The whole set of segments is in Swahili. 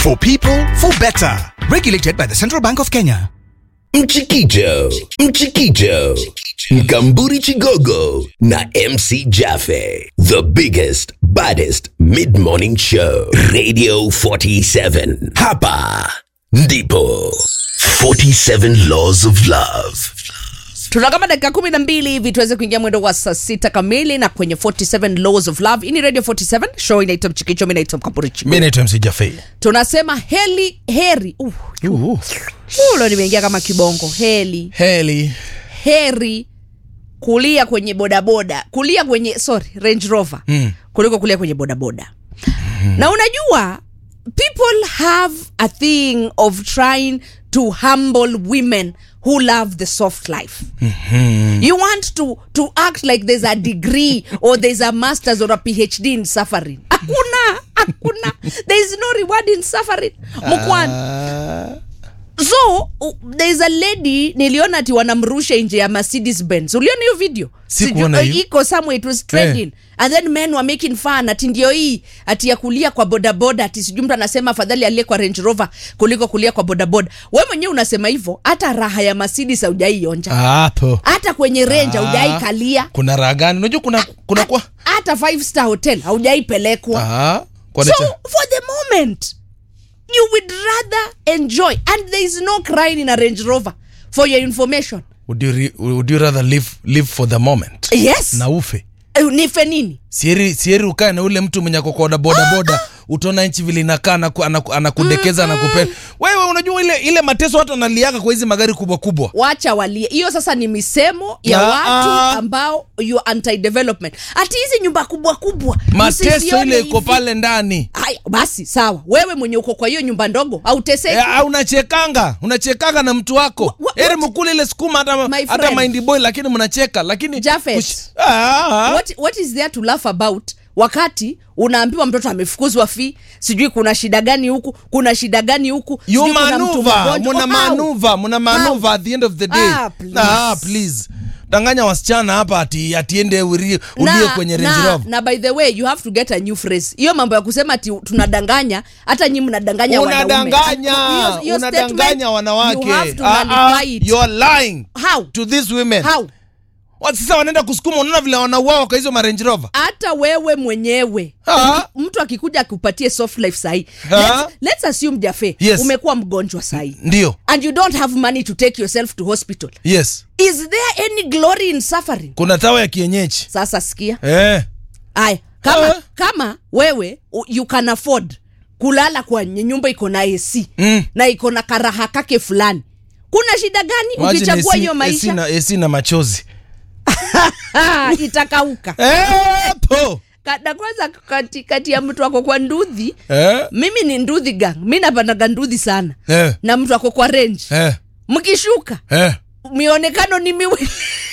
For people, for better. Regulated by the Central Bank of Kenya. Mchikicho, Mchikicho, Mkamburi Chigogo na MC Jaffe. The biggest, baddest mid-morning show. Radio 47. Hapa ndipo 47 Laws of Love. tuna kama dakika kumi na mbili hivi tuweze kuingia mwendo wa saa sita kamili na kwenye 47 laws of love hii ni radio 47 show inaitwa mchikicho mi naitwa mkapurichi mi naitwa mc Jaffe. tunasema heli heri uh, Uhu. ulo nimeingia kama kibongo heli heli heri kulia kwenye bodaboda kulia kwenye sorry range rover mm. kuliko kulia kwenye bodaboda mm. na unajua people have a thing of trying to humble women who love the soft life mm-hmm. you want to, to act like there's a degree or there's a masters or a phd in suffering hakuna hakuna there is no reward in suffering mkwani so uh, there's a lady niliona ati wanamrusha nje ya mercedes benz uliona hiyo video Sikuona Sijui- hiyo. iko somewhere it was trending and then men were making fun ati ndio hii ati ya kulia kwa bodaboda ati sijui mtu anasema afadhali alie kwa range rover kuliko kulia kwa bodaboda we mwenyewe unasema hivyo hata raha ya mercedes haujaionja hapo hata kwenye range Ah. haujaikalia kuna raha gani unajua kuna kuna kwa hata five star hotel haujaipelekwa Ah, kwa so nini- for the moment you would rather enjoy and there is no crying in a range rover for your information would you, re, would you rather live, live for the moment yes na ufe Eh, nife nini sieri sieri ukae na ule mtu mwenye kokoda bodaboda utaona nchi vile inakaa anaku- anaku- anakudekeza anakupenda wewe unajua ile ile mateso watu wanaliaka kwa hizi magari kubwa kubwa wacha walie hiyo sasa ni misemo ya Ah, watu ah. ambao you anti development ati hizi nyumba kubwa kubwa mateso msisione ile iko hivi. pale ndani Haya, basi sawa wewe mwenye uko kwa hiyo nyumba ndogo auteseki Eh, ah, unachekanga unachekanga na mtu wako Wha- wha- eri what? mkule ile sukuma hata, My hata friend. mind boy lakini mnacheka lakini Japheth. Ush- ah, ah. what, what is there to laugh about wakati unaambiwa mtoto amefukuzwa fi sijui kuna shida gani huku kuna shida gani huku you sijui kuna mtu manuva mgonjwa. muna How? manuva muna manuva How? at the end of the day Ah, please. ah, please danganya wasichana hapa ati atiende ulie ulie kwenye Range na, Rover na by the way you have to get a new phrase hiyo mambo ya kusema ati tunadanganya hata nyi mnadanganya wanaume. unadanganya Hiyo- hiyo unadanganya statement, wanawake you have to Ah, ah, nullify it. you are lying How? to these women How? Wa- sasa wanaenda kusukuma unaona vile wanauawa kwa hizo marange rover hata wewe mwenyewe Ah. mtu akikuja akupatie soft life sahii Ah. let's, let's assume jafe Yes. umekuwa mgonjwa sahii ndio and you don't have money to take yourself to hospital yes is there any glory in suffering kuna tawa ya kienyeji sasa sikia eh. aya kama, Ah. kama wewe u- you can afford kulala kwenye nyumba iko na ac Mm. na iko na karaha kake fulani kuna shida gani Imagine ukichagua AC hiyo AC maisha na, AC na machozi Ah, itakauka eh, po. Ka- na kwanza kati, kati ya mtu ako kwa ndudhi Eh, mimi ni ndudhi gang mi napandaga ndudhi sana eh, na mtu ako kwa range eh, mkishuka eh. mionekano ni miwili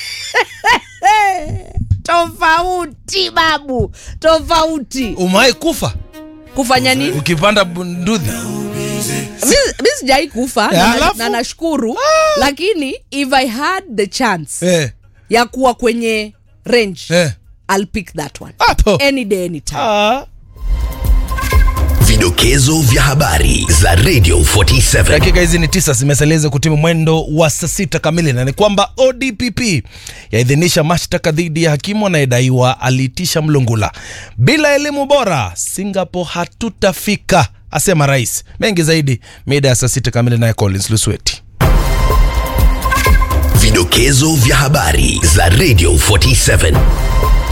tofauti babu tofauti umai kufa kufanya nini ukipanda bunduthi Mi- mi sijai kufa Eh, na, alafu? na nashukuru lakini if i had the chance eh, ya kuwa kwenye range eh. i'll pick that one hapo any day anytime ah. Vidokezo vya habari za Radio 47. dakika hizi ni tisa zimesalia kutimu mwendo wa saa sita kamili na ni kwamba odpp yaidhinisha mashtaka dhidi ya hakimu anayedaiwa aliitisha mlungula bila elimu bora singapore hatutafika asema rais mengi zaidi mida ya saa sita kamili naye collins lusweti Vidokezo vya habari za Radio 47.